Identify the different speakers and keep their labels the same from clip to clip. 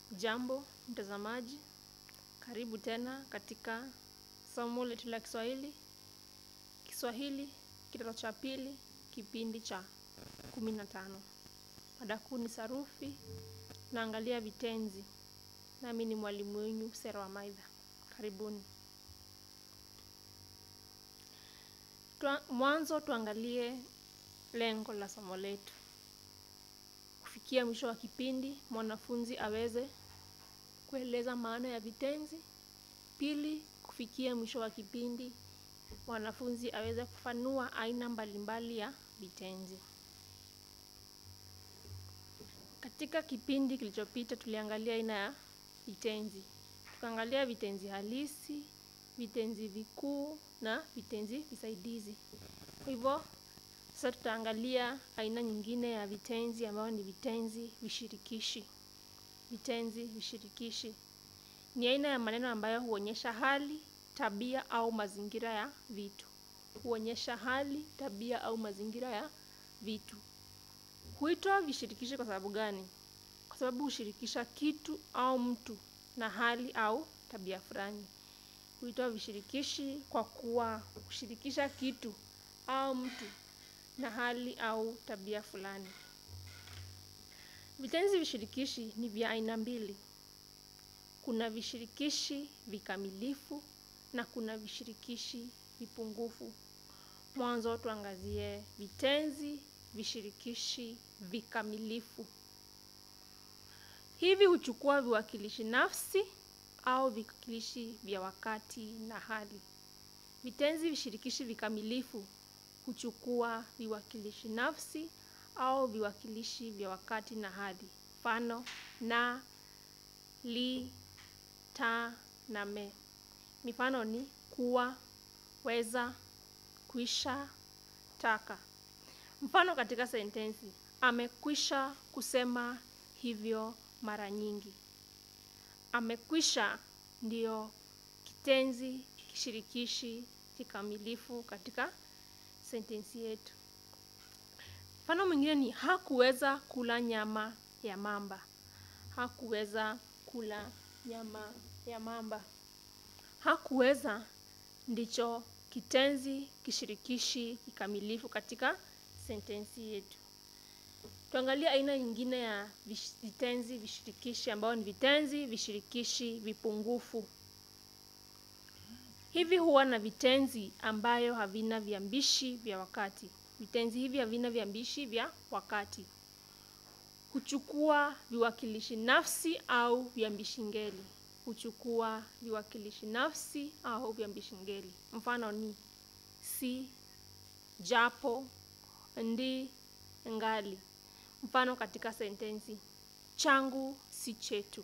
Speaker 1: Jambo mtazamaji, karibu tena katika somo letu la Kiswahili. Kiswahili kidato cha pili, kipindi cha kumi na tano. Mada kuu ni sarufi, naangalia vitenzi. Nami ni mwalimu wenyu Sera wa Maidha. Karibuni. Tua, mwanzo tuangalie lengo la somo letu. Kufikia mwisho wa kipindi, mwanafunzi aweze kueleza maana ya vitenzi. Pili, kufikia mwisho wa kipindi, mwanafunzi aweze kufanua aina mbalimbali ya vitenzi. Katika kipindi kilichopita tuliangalia aina ya vitenzi. Tukaangalia vitenzi halisi, vitenzi vikuu na vitenzi visaidizi. Kwa hivyo, sasa tutaangalia aina nyingine ya vitenzi ambayo ni vitenzi vishirikishi. Vitenzi vishirikishi ni aina ya maneno ambayo huonyesha hali, tabia au mazingira ya vitu. Huonyesha hali, tabia au mazingira ya vitu. Huitwa vishirikishi kwa sababu gani? Kwa sababu hushirikisha kitu au mtu na hali au tabia fulani. Huitwa vishirikishi kwa kuwa hushirikisha kitu au mtu na hali au tabia fulani. Vitenzi vishirikishi ni vya aina mbili. Kuna vishirikishi vikamilifu na kuna vishirikishi vipungufu. Mwanzo tuangazie vitenzi vishirikishi vikamilifu. Hivi huchukua viwakilishi nafsi au viwakilishi vya wakati na hali. Vitenzi vishirikishi vikamilifu huchukua viwakilishi nafsi au viwakilishi vya wakati na hali. Mfano na, li, ta na me. Mifano ni kuwa, weza, kwisha, taka. Mfano katika sentensi, amekwisha kusema hivyo mara nyingi. Amekwisha ndio kitenzi kishirikishi kikamilifu katika sentensi yetu. Mfano mwingine ni hakuweza kula nyama ya mamba. Hakuweza kula nyama ya mamba. Hakuweza ndicho kitenzi kishirikishi kikamilifu katika sentensi yetu. Tuangalie aina nyingine ya vitenzi vishirikishi ambao ni vitenzi vishirikishi vipungufu. Hivi huwa na vitenzi ambayo havina viambishi vya wakati. Vitenzi hivi havina viambishi vya wakati. Huchukua viwakilishi nafsi au viambishi ngeli. Huchukua viwakilishi nafsi au viambishi ngeli. Mfano ni si, japo, ndi, ngali. Mfano katika sentensi changu si chetu.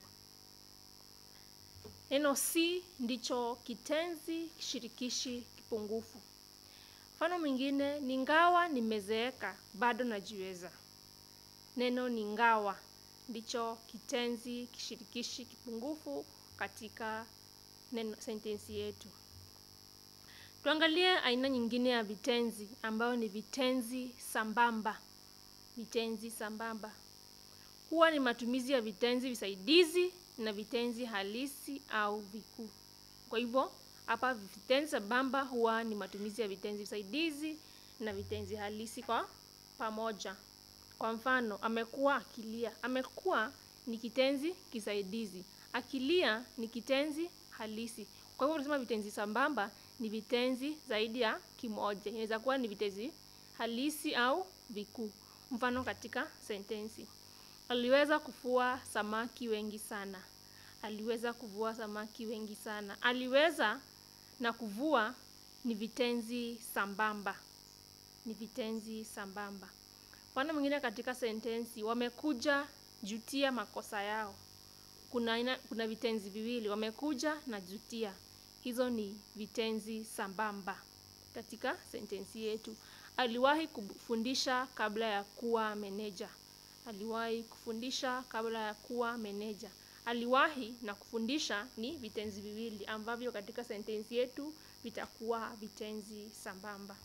Speaker 1: Neno si ndicho kitenzi kishirikishi kipungufu. Mfano mwingine ni ngawa nimezeeka bado najiweza. Neno ni ngawa ndicho kitenzi kishirikishi kipungufu katika neno sentensi yetu. Tuangalie aina nyingine ya vitenzi ambayo ni vitenzi sambamba. Vitenzi sambamba huwa ni matumizi ya vitenzi visaidizi na vitenzi halisi au vikuu. Kwa hivyo hapa vitenzi sambamba huwa ni matumizi ya vitenzi visaidizi na vitenzi halisi kwa pamoja. Kwa mfano, amekuwa akilia. Amekuwa ni kitenzi kisaidizi. Akilia ni kitenzi halisi. Kwa hivyo tunasema vitenzi sambamba ni vitenzi zaidi ya kimoja. Inaweza kuwa ni vitenzi halisi au vikuu. Mfano katika sentensi. Aliweza kuvua samaki wengi sana. Aliweza kuvua samaki wengi sana. Aliweza na kuvua ni vitenzi sambamba. Ni vitenzi sambamba. Mfano mwingine katika sentensi, wamekuja jutia makosa yao. Kuna, ina, kuna vitenzi viwili, wamekuja na jutia. Hizo ni vitenzi sambamba katika sentensi yetu. Aliwahi kufundisha kabla ya kuwa meneja. Aliwahi kufundisha kabla ya kuwa meneja. Aliwahi na kufundisha ni vitenzi viwili ambavyo katika sentensi yetu vitakuwa vitenzi sambamba.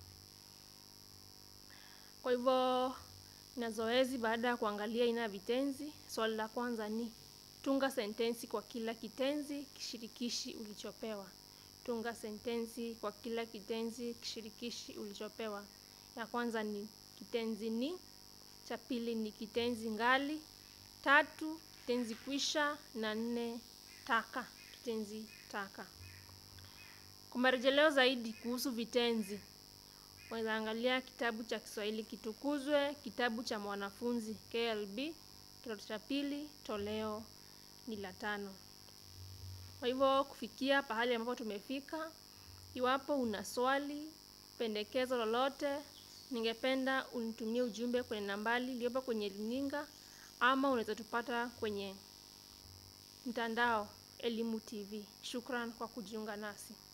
Speaker 1: Kwa hivyo na zoezi baada ya kuangalia aina ya vitenzi, swali la kwanza ni Tunga sentensi kwa kila kitenzi kishirikishi ulichopewa. Tunga sentensi kwa kila kitenzi kishirikishi ulichopewa. Ya kwanza ni kitenzi ni, cha pili ni kitenzi ngali, tatu kitenzi kwisha na nne taka, kitenzi taka. Kwa marejeleo zaidi kuhusu vitenzi, unaweza angalia kitabu cha Kiswahili Kitukuzwe, kitabu cha mwanafunzi KLB, kidato cha pili, toleo ni la tano. Kwa hivyo kufikia pahali ambapo tumefika, iwapo una swali, pendekezo lolote, ningependa unitumie ujumbe kwenye nambari iliyopo kwenye runinga ama unaweza tupata kwenye mtandao Elimu TV. Shukran kwa kujiunga nasi.